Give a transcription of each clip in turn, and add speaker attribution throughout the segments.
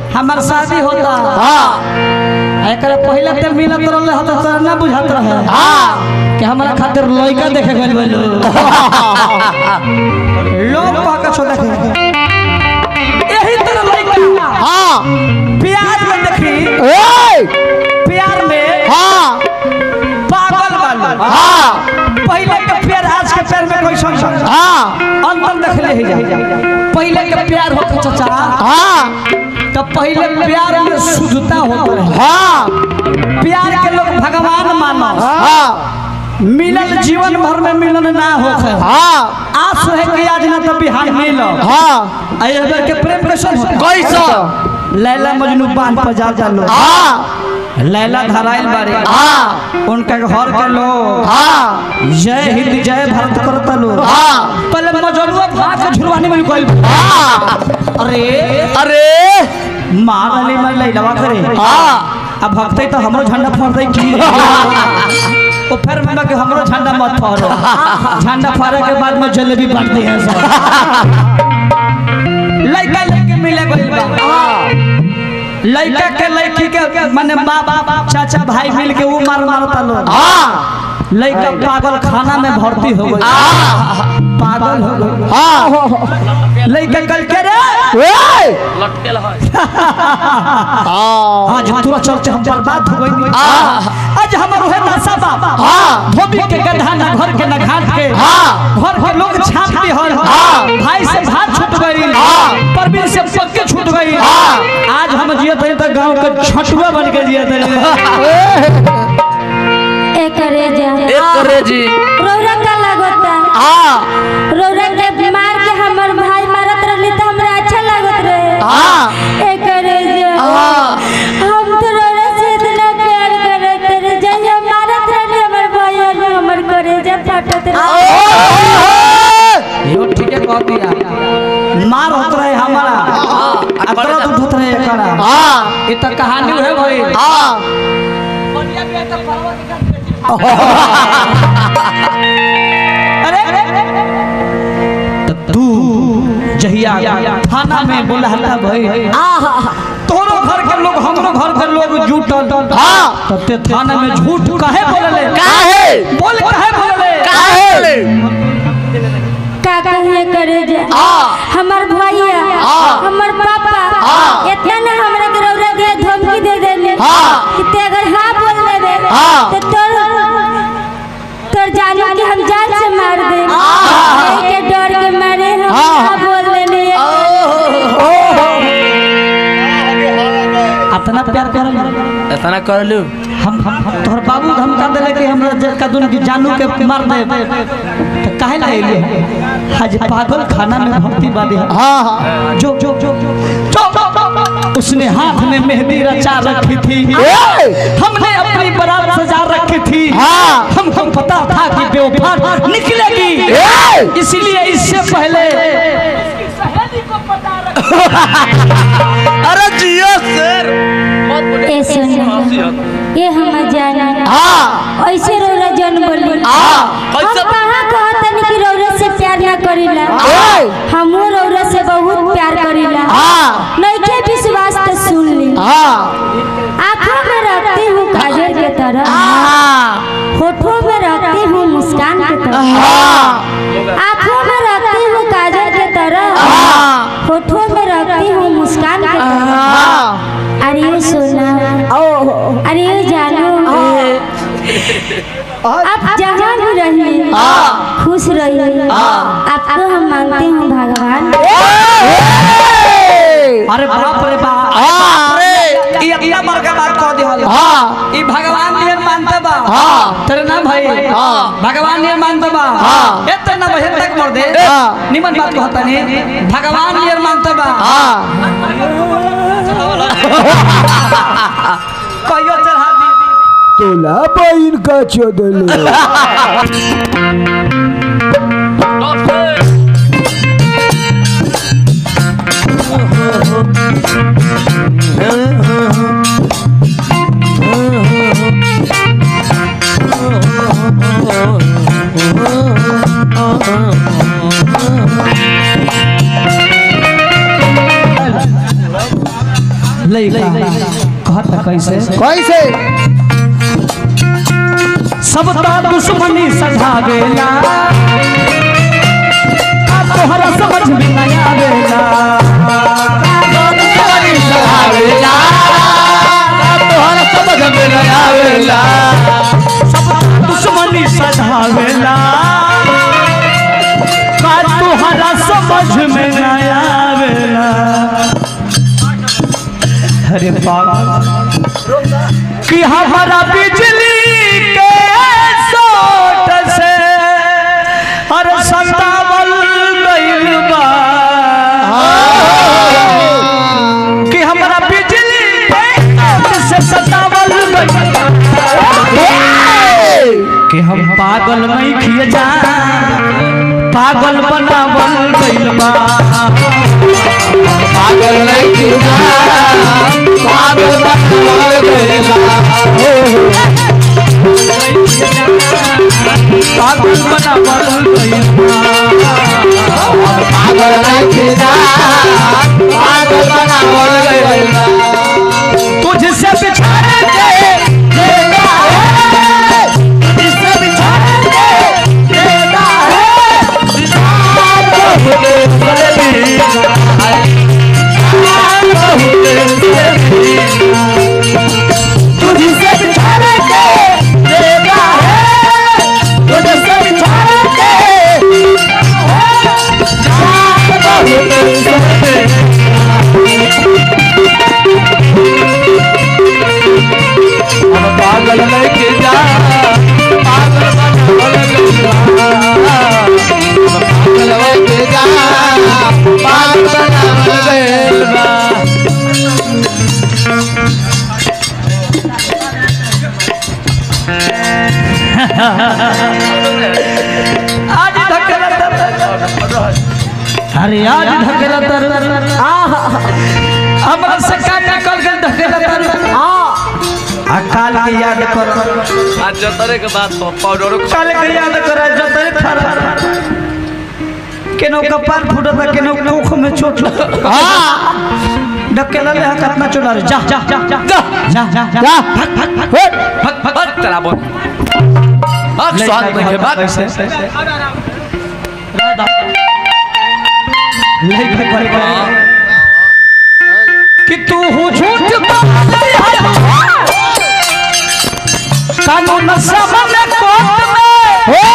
Speaker 1: हमार शादी होता
Speaker 2: हाँ
Speaker 1: एकरा पहले ते मिलत रहले हत तोरा ना बुझात रहे
Speaker 2: हाँ
Speaker 1: कि हमरा खातिर लइका देखे गइल बा लोग लोग कह के छो देखे यही तरह लइका
Speaker 2: हाँ
Speaker 1: प्यार में देखी
Speaker 2: ए
Speaker 1: प्यार में
Speaker 2: हाँ
Speaker 1: पागल वाला
Speaker 2: हाँ
Speaker 1: पहले के प्यार आज के प्यार में कोई संग
Speaker 2: हाँ
Speaker 1: अंतर देख ले ही जा पहले के प्यार होता चाचा
Speaker 2: हाँ
Speaker 1: तो पहले प्यार में शुद्धता होता रहे
Speaker 2: हाँ
Speaker 1: प्यार के लोग भगवान मानो
Speaker 2: हाँ
Speaker 1: मिलन जीवन भर में मिलन ना होखे
Speaker 2: हाँ
Speaker 1: आस है कि आज ना तो बिहार मिलो
Speaker 2: हाँ
Speaker 1: अयबर के प्रेम कैसन होता
Speaker 2: कैसा
Speaker 1: लैला मजनू बांध पर जा जा लो
Speaker 2: हाँ
Speaker 1: लैला धराइल बारे
Speaker 2: हाँ
Speaker 1: उनका घर के लोग
Speaker 2: हाँ
Speaker 1: जय हिंद जय भारत करता लोग
Speaker 2: हाँ
Speaker 1: पहले मजनुआ भाग के झुरवानी में कोई
Speaker 2: हाँ
Speaker 1: अरे
Speaker 2: अरे
Speaker 1: मार अली मैं लैलवा करे
Speaker 2: हाँ
Speaker 1: अब भक्ते तो हमरो झंडा फड़ दे की ओ फिर मैं कि हमरो झंडा मत फड़ो झंडा फड़े के बाद में जलेबी बांट दी है सब लइका लेके मिले गइल बा लइका के लइकी के माने बाप चाचा भाई मिल के वो मार मारता लोग
Speaker 2: हाँ
Speaker 1: लइका पागल खाना में भर्ती हो गई पागल हो गई
Speaker 2: हाँ
Speaker 1: लइका कल के रे
Speaker 2: ए
Speaker 3: लटकेल है
Speaker 2: हाँ
Speaker 1: आज तोरा चलते हम बर्बाद हो गई
Speaker 2: हाँ।
Speaker 1: आज हमर है नशा बाबा
Speaker 2: हाँ।
Speaker 1: धोबी के गधा ना घर के ना घाट के
Speaker 2: हाँ।
Speaker 1: घर के लोग छाप दी हल
Speaker 2: हाँ।
Speaker 1: भाई से भात छूट गई
Speaker 2: हाँ।
Speaker 1: परवीन से पक्के छूट गई
Speaker 2: हाँ।
Speaker 1: आज हम जियत हई तो गांव के छठुआ बन के जियत हई
Speaker 4: एकरे जा
Speaker 3: एक करे जी
Speaker 4: रौरा का लागता
Speaker 2: हाँ
Speaker 4: रौरा के मार के हमर भाई मारत रहली त हमरा अच्छा लागत रहे
Speaker 2: हाँ
Speaker 4: एकरे जा
Speaker 2: हाँ।
Speaker 4: हम तो रौरा से इतना प्यार करत रहे जहिया मारत रहली हमर भाई और हमर करेजा फाटत रहे
Speaker 1: यो ठीक है कह दिया मार होत रहे हमारा आ दर्द उठत रहे एकरा
Speaker 2: हाँ
Speaker 1: ये तो कहानी है भाई
Speaker 2: हाँ
Speaker 1: अरे तो तू जहिया थाना में बोलहला भाई तोरो घर के लोग हमरो घर के लोग जुटल
Speaker 2: हाँ।
Speaker 1: तब ते थाना में झूठ काहे बोलले
Speaker 2: काहे
Speaker 1: बोल काहे बोलले
Speaker 2: काहे
Speaker 4: का कहिए करे जा
Speaker 2: हाँ।
Speaker 4: हमर भैया
Speaker 2: हाँ।
Speaker 4: हमर पापा
Speaker 2: हाँ।
Speaker 4: इतना ना हमरा के रौरा के धमकी दे देले
Speaker 2: हाँ।
Speaker 4: कि ते अगर हाँ बोल देबे
Speaker 2: हाँ।
Speaker 4: तो तोर तोर जानू के हम जान से मार दे
Speaker 2: हाँ।
Speaker 4: के डर के मारे हम
Speaker 2: हाँ।
Speaker 4: हाँ बोल देले
Speaker 1: इतना प्यार करल
Speaker 3: इतना कर लू
Speaker 1: हम हम हम तोहर बाबू धमका देले कि हमरा जे कदुन की जानू के मार दे तो काहे ला एलिए आज पागल खाना में भर्ती बादी है
Speaker 2: हाँ हाँ
Speaker 1: जो जो जो जो उसने हाथ में मेहंदी रचा रखी थी
Speaker 2: ए!
Speaker 1: हमने अपनी बारात सजा रखी थी
Speaker 2: हाँ।
Speaker 1: हमको पता था कि बेवफा निकलेगी
Speaker 2: ए!
Speaker 1: इसलिए इससे पहले
Speaker 3: अरे जियो सर मत बोले
Speaker 4: ए सुन ये हम जाना
Speaker 2: हाँ
Speaker 4: ऐसे रौरा जन बोली
Speaker 2: हाँ।
Speaker 4: हम
Speaker 3: कैसे-
Speaker 4: कहाँ कहतन कि रौरा से प्यार ना करीला
Speaker 2: ए!
Speaker 4: हमहू रौरा से बहुत प्यार करीला
Speaker 2: हाँ।
Speaker 4: नइखे विश्वास तो सुन ली
Speaker 2: हाँ
Speaker 4: आँखों में रखती हूँ काजल के तरह
Speaker 2: हाँ
Speaker 4: होठों में रखती हूँ मुस्कान के तरह
Speaker 2: हाँ
Speaker 4: आँखों में रखती हूँ काजल के तरह
Speaker 2: हाँ
Speaker 4: होठों में रखती हूँ मुस्कान के तरह
Speaker 2: हाँ
Speaker 4: अरे ये सोना अरे ये जानो आप जहाँ भी रहिए
Speaker 2: हाँ।
Speaker 4: खुश रहिए आपको हम मांगते हैं भगवान
Speaker 1: अरे बाप रे बाप
Speaker 2: हाँ
Speaker 1: ये इतना बड़का बात कह दिया
Speaker 2: हाँ
Speaker 1: ई भगवान नियन मानता बा
Speaker 2: हाँ।
Speaker 1: तेरे ना भाई
Speaker 2: हाँ।
Speaker 1: भगवान नियन मानता बा
Speaker 2: हाँ।
Speaker 1: एते ना बहन तक मर दे
Speaker 2: हाँ।
Speaker 1: निमन बात कहता नहीं भगवान नियन मानता बा
Speaker 2: हाँ
Speaker 1: कहियो चढ़ा दी
Speaker 5: तोला बहिन का चोदले
Speaker 1: लइका कहता कैसे
Speaker 5: कैसे
Speaker 1: सब ता दुश्मनी सधावेला का तोहरा समझ में न आवेला
Speaker 3: आवेला तोहर समझ में न आवेला
Speaker 1: सब ता दुश्मनी सधावेला का तोहरा समझ में न आवेला अरे बाबा कि हमारा बिजली के सोट से अरे सतावल गइल बा कि हमारा बिजली के सोट से सतावल गइल बा कि हम पागल नहीं खिए जा पागल बनावल गइल बा
Speaker 3: पागल नहीं किया पागल बनावल गइला
Speaker 1: पागल बनावल गइल बा
Speaker 3: पागल नहीं किया पागल बनावल गइला
Speaker 1: तुझसे बिछड़ेंगे देता है तुझसे बिछड़ेंगे देता है तुझसे बिछड़ेंगे देता है तुझसे बिछड़ेंगे
Speaker 3: पागल नहीं किया पागल बनावल गइला पागल नहीं किया पागल बनावल गइला
Speaker 1: आज धकेला तर अरे आज धकेला तर हमरा से का निकल गल धकेला तर आ काल के याद कर
Speaker 3: आज जतरे के बाद पाउडर
Speaker 1: काल के याद कर जतरे खरा केनो कपार फुटता केनो मुख में चोट धकेला ले कितना चोट रे जा जा जा जा जा जा जा भाग भाग भाग
Speaker 3: भग भग भग तेरा बोल भग स्वाद नहीं है भग
Speaker 1: लेके पर कि तू हो झूठ बोलती है कानून सामने कोर्ट में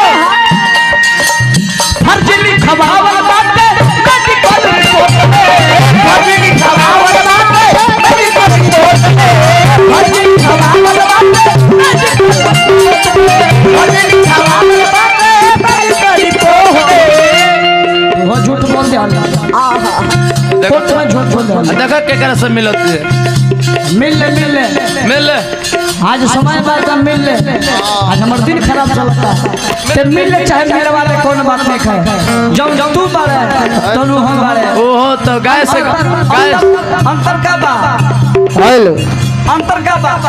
Speaker 1: फर्ज लिखवावल बाटे मेडिकल रिपोर्ट में फर्ज लिखवावल बाटे मेडिकल रिपोर्ट में फर्ज लिखवावल बाटे मेडिकल रिपोर्ट में फर्ज लिखवावल बाटे मेडिकल रिपोर्ट में वो झूठ बोल दे कोर्ट में झूठ बोल दे
Speaker 3: देखा के करे से मिलत है
Speaker 1: मिल ले मिल ले
Speaker 3: मिल ले
Speaker 1: आज समय बाद हम मिल ले आज हमार दिन खराब चलता है ते मिल ले चाहे मेरे वाले कौन बात नहीं कहे जब जब तू बारे तो नु हम बारे
Speaker 3: ओहो तो गाय से
Speaker 1: अंतर
Speaker 3: गाय
Speaker 1: अंतर- अंतर का बा
Speaker 5: हेलो
Speaker 1: अंतर का बा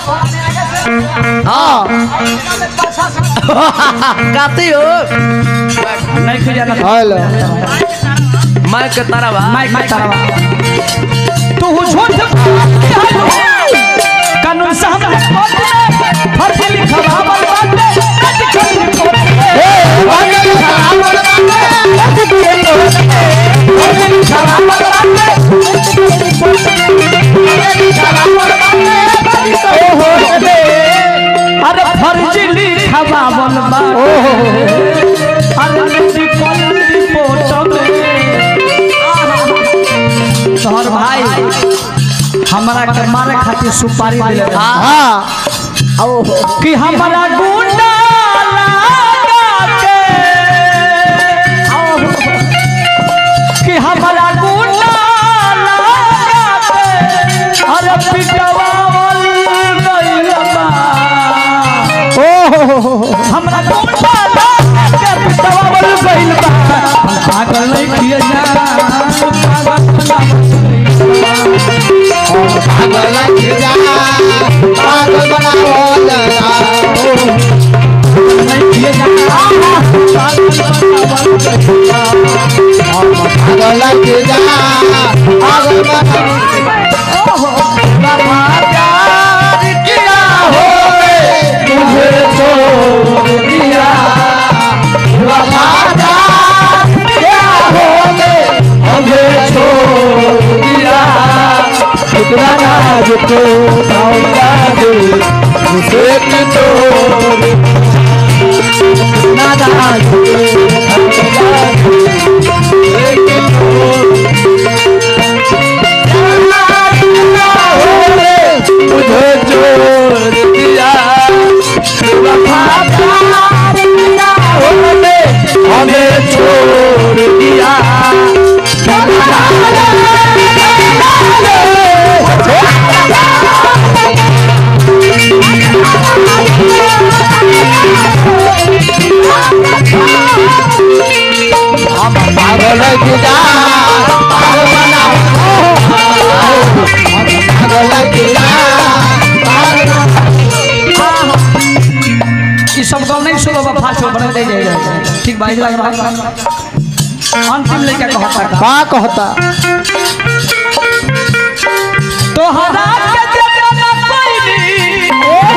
Speaker 3: हाँ काती हो
Speaker 1: नहीं खुजा ना
Speaker 5: हेलो
Speaker 3: मैं के तारा बा
Speaker 1: माइक में तारा तू झूठ कानून से हम फर्ज लिखवावल बाटे मेडिकल रिपोर्ट में फर्ज लिखवावल बाटे मेडिकल रिपोर्ट में फर्ज लिखवावल बाटे मेडिकल रिपोर्ट में फर्ज लिखवावल बाटे मेडिकल रिपोर्ट में अरे फर्ज लिखवावल बाटे अरे मेडिकल रिपोर्ट में तोहर भाई हमरा के मारे खातिर सुपारी दिले रहे।
Speaker 5: हाँ
Speaker 1: कि हमरा गुंडा लगा के कि हमरा गुंडा लगा के अरे पिटवावल गइल बा हमरा गुंडा लगा के पिटवावल गइल बा पागल नहीं किए जा पागल
Speaker 3: पागल किया पागल बनावल
Speaker 1: नहीं किए जा पागल बनावल गइल बा
Speaker 3: पागल किया पागल बनावल
Speaker 5: राज को भौरा दे एक तोर नाराज भौरा दे एक तोर मुझे छोड़ दिया वफादार तेरा होने हमें छोड़ दिया हम पागल गिरा पागल बनाओ पागल गिरा
Speaker 1: ई सब गाँव नहीं सुनो बा फास्ट हो बने दे जाए ठीक भाई लग रहा अंतिम लेके कहता का
Speaker 5: का कहता
Speaker 1: तोहरा के जेतना कोई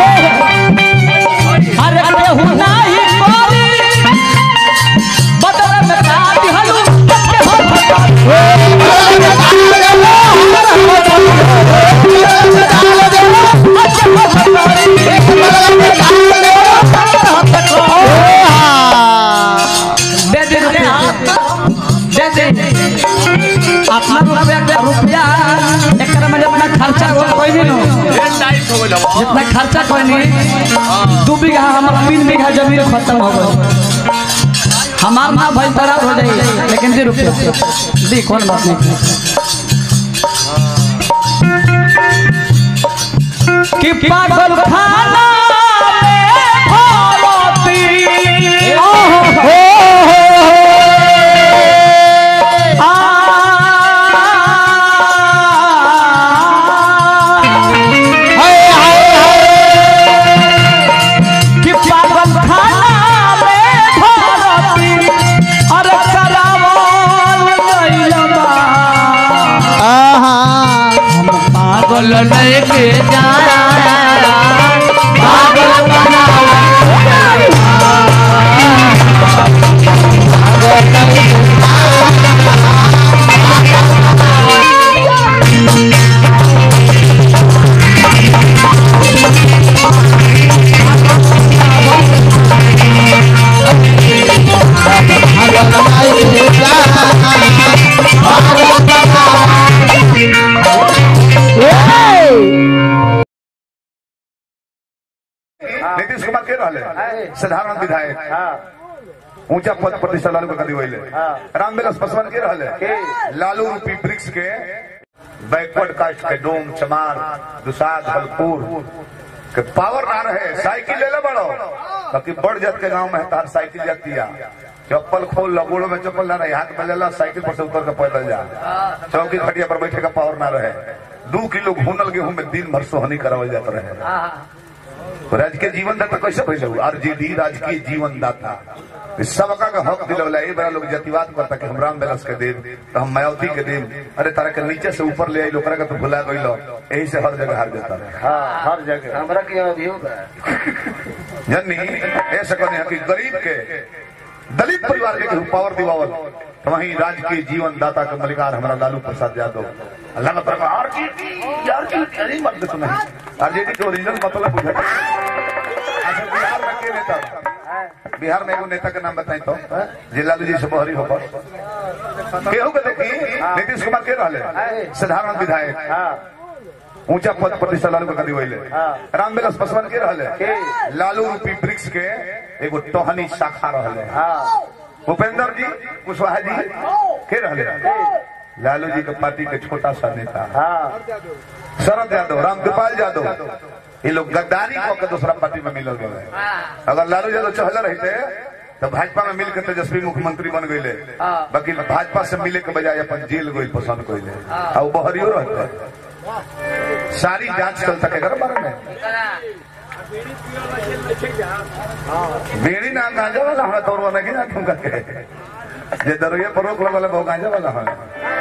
Speaker 1: अरे केहू नाही कोई बदल में का दिहलू के हो दे दे रुपया दे दे अपना रुपया रुपया एकरा में अपना खर्चा हो कोई नहीं नो जितना खर्चा कोई नहीं दू बीघा हमारा तीन बीघा जमीन खत्म हो गई हमार ना भाई खराब हो जाए लेकिन दे रुपया दी कौन बात नहीं कि पागल खाना में भरती कि पागल खाना में भरती अरे करावल गइल बा पागल लेके जाया पागल बनावल
Speaker 6: नीतीश कुमार के रहले साधारण विधायक ऊंचा पद प्रतिष्ठा लालू का कदी होइले रामविलास पासवान के रहले लालू रूपी वृक्ष के बैकवर्ड कास्ट के डोम चमार दुसाद हलपुर के पावर ना रहे साइकिल ले ले बड़ो बाकी बड़ जात के गांव में तार साइकिल जाती है चप्पल खोल लो गोड़ों में चप्पल ना रहे हाथ में ले ला साइकिल पर से उतर के पैदल जा चौकी खटिया पर बैठे का पावर ना रहे दू किलो भूनल गेहूं में दिन भर सोहनी करावल जाता रहे राजकीय जीवन दाता कैसे भइल आरजेडी राजकीय जीवन दाता इस सबका का हक दिलवला ए बड़ा लोग जातिवाद करता कि हम राम बिलास के देव तो हम मायावती के देव अरे तारा के नीचे से ऊपर ले आई लोकरा का तो भुला गइलो यही से हर जगह हार जाता रहे
Speaker 7: हाँ हर जगह हमरा के अभियोग है
Speaker 6: जन्नी ऐसा कहने कि गरीब के दलित परिवार के केहू पावर दिवावल तो वहीं राजकीय जीवन दाता के मलिकार हमारा लालू प्रसाद यादव अल्लाह का तरफ आरजेडी आरजेडी अरे मत देखो नहीं आरजेडी के ओरिजिनल मतलब बुझे अच्छा बिहार में के नेता बिहार में एगो नेता के नाम बताई तो जे लालू जी से बहरी हो पर केहू के देखी नीतीश कुमार के रहले साधारण विधायक ऊंचा पद प्रतिष्ठा लालू का कदी होइले रामविलास पासवान के रहले लालू रूपी वृक्ष के एगो टहनी शाखा रहले भूपेंद्र जी कुशवाहा जी के रहले लालू जी के पार्टी के छोटा सा नेता शरद यादव रामकृपाल यादव ये लोग गद्दारी कऽ के दूसरा पार्टी में मिलल गए अगर लालू यादव चहले रहते तो भाजपा में मिल के तेजस्वी मुख्यमंत्री बन गए बाकी भाजपा से मिले के बजाय अपन जेल गई पसंद कैले आ वो बहरियो रहते सारी जांच चलता के घर बारे में बेड़ी ना गांजा वाला हमें तोड़ नहीं ना तुम करके जे दरुए पर रोक लगल वो गांजा वाला है